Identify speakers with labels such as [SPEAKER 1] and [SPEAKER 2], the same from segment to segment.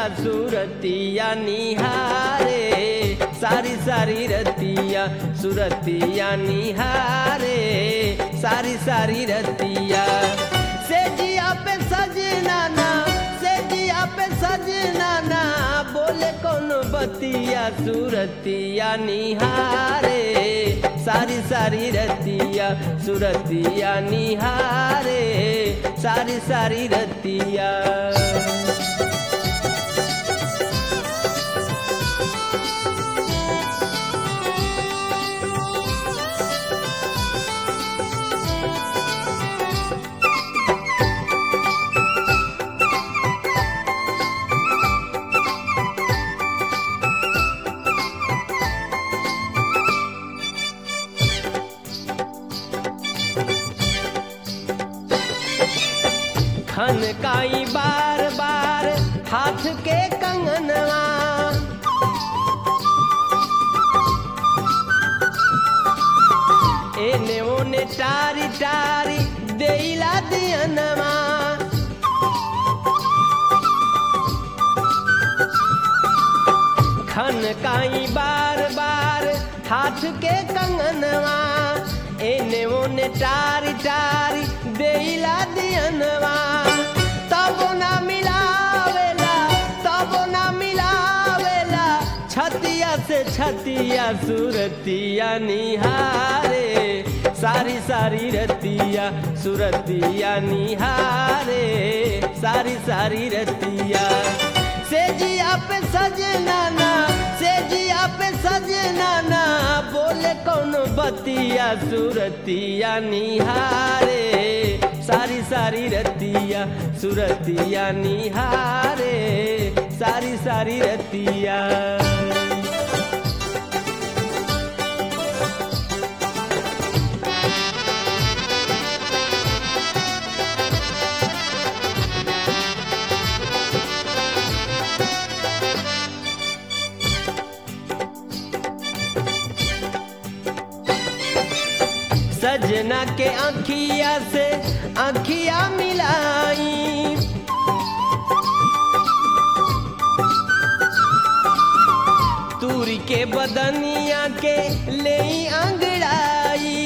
[SPEAKER 1] सुरतिया निहारे सारी सारी रतिया सुरतिया निहारे सारी सारी रतिया से जिया पे सजना ना से जिया पे सजना ना बोले कौन बतिया सुरतिया निहारे सारी सारी रतिया सुरतिया निहारे सारी सारी रतिया खन काई बार बार हाथ के कंगनवा एने ओने टारी टारी देला दियनवा खन काई बार बार हाथ के कंगनवा एने ओने टारी टारी देला दियनवा तब ना मिलावेला तब ना मिलावेला छतिया से छतिया सुरतिया निहारे सारी सारी रतिया सुरतिया निहारे सारी सारी रतिया से जिया पे सजना ना से जिया पे सजना ना बोले कौन बतिया सुरतिया निहारे सारी सारी रतिया सुरतिया निहारे सारी सारी रतिया सजना के आँखिया से आँखिया मिलाई तूरी के बदनिया के ले अंगड़ाई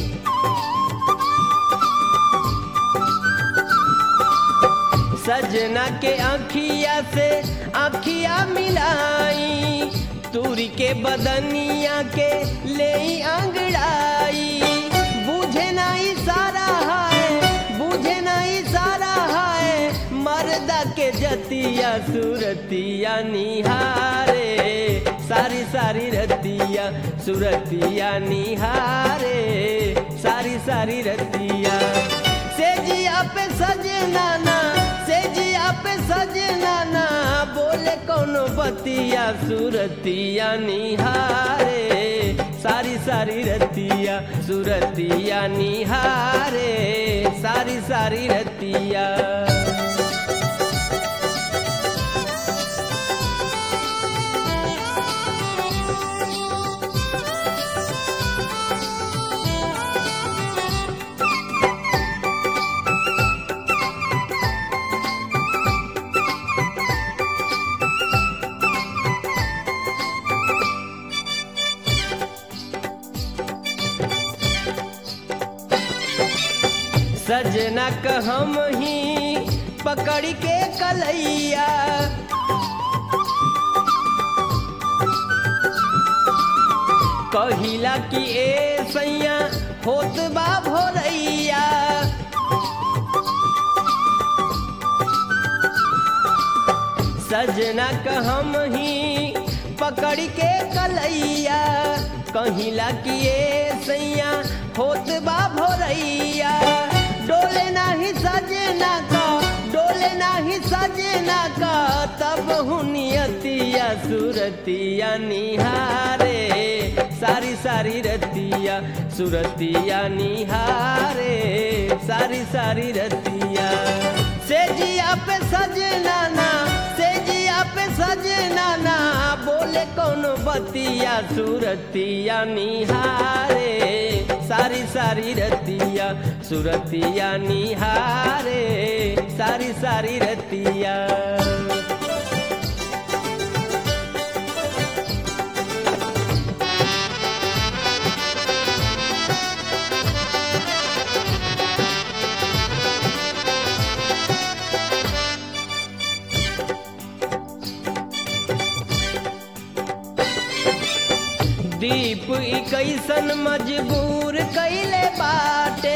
[SPEAKER 1] सजना के आँखिया से आँखिया मिलाई तूरी के बदनिया के ले अंगड़ाई बुझे नहीं सारा है बुझे नहीं सारा है मर्दा के जतिया सुरतिया निहारे सारी सारी रतिया सुरतिया निहारे सारी सारी रतिया से जिया पे सजना ना से जिया पे सजना ना बोले कौन बतिया सुरतिया निहारे सारी सारी रतिया सुरतिया निहारे सारी सारी रतिया सजना क हम ही पकड़ के कलैया कहिला कि ए सैया होत बा भोरैया सजना क हम ही पकड़ के कलैया कहिला कि ए सैया होत बा भोरैया डोले नाही सजना का डोले नाही सजना का तब हुनियतिया सुरतिया निहारे सारी सारी रतिया सुरतिया निहारे सारी सारी रतिया से जिया पे सजना ना से जिया पे सजना ना बोले कौन बतिया सुरतिया निहारे सारी सारी रतिया सुरतिया निहारे सारी सारी रतिया दीप ई कैसन मजबूर कैले बाटे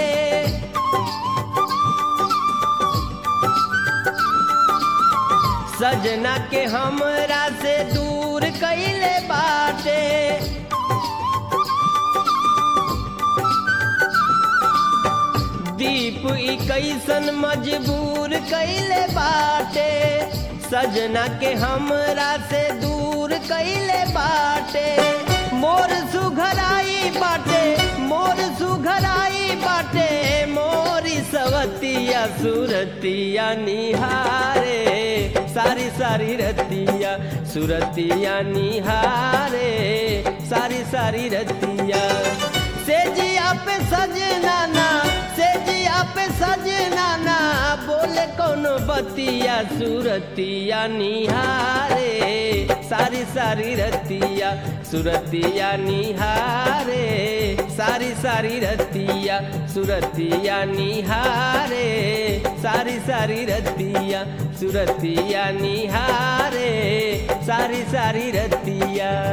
[SPEAKER 1] सजना के हमरा से दूर कैले बाटे दीप ई कैसन मजबूर कैले बाटे सजना के हमरा से दूर कैले बाटे मोर सुघराई बाटे मोर सुघराई बाटे मोरी सवतिया सुरतिया निहारे सारी सारी रतिया सुरतिया निहारे सारी सारी रतिया से जिया पे सजना ना से जिया पे सजना ना बोले कोनो बतिया सुरतिया निहारे सारी सारी रतिया सुरतिया निहारे सारी सारी रतिया सुरतिया निहारे सारी सारी रतिया सुरतिया निहारे सारी सारी रतिया